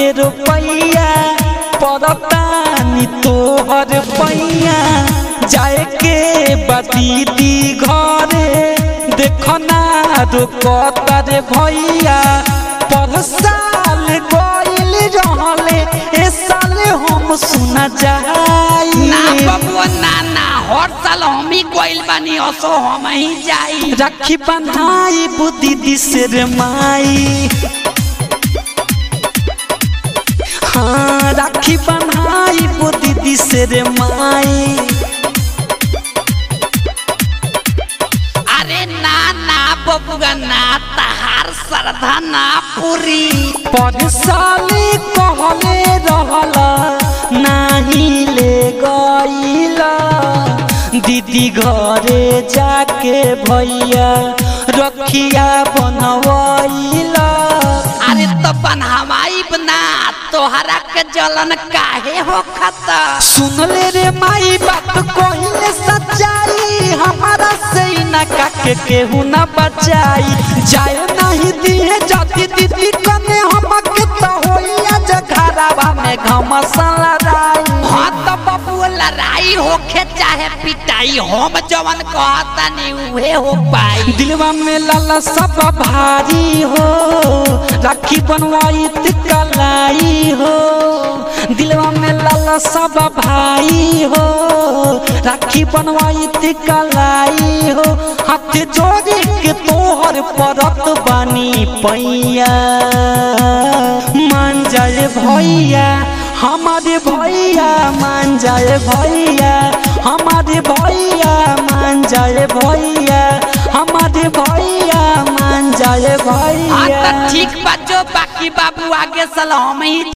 के रुपैया परतानी तोहर पैया जाए के बदीदी घरे देखना रुकता रे भैया पर साल गइल रहले ए साल हम सुना ना जाई बबुआ ना ना हर साल हम ही गइल बानी असो हम ही जाई राखी बन्हाई बुद्धि दिसर माई हाँ राखी बन्हाई बुद्धि दिसर माई अरे ना ना बबुआ ना तहार श्रद्धा ना पूरी पर साले कहले रहला नाही ले गईला दीदी घरे जाके भैया रखिया बनवैला अरे तो बनहवाई बना तोहरा के जलन काहे हो खता सुन ले रे माई बात कहिले सच्चाई हमारा से ही ना काके केहू ना बचाई जाए नहीं दिए जाती दीदी कने हमके तो होइया जघरावा में घमसला राई हाँ तो बबुआ लड़ाई होखे चाहे पिटाई हम जवन कहता नहीं उहे हो पाई दिलवा में लाला सब भारी हो राखी बनवाई कलाई हो दिलवा में लाला सब भाई हो राखी बनवाई कलाई हो हाथ जोड़े के तोहर परत बानी पैया मान जाए भैया हमारे भैया मान जाए भैया हमारे भैया मान जाए भैया हमारे भैया मान जाए हाँ भैया तो ठीक बा जो बाकी बाबू आगे साल हम ही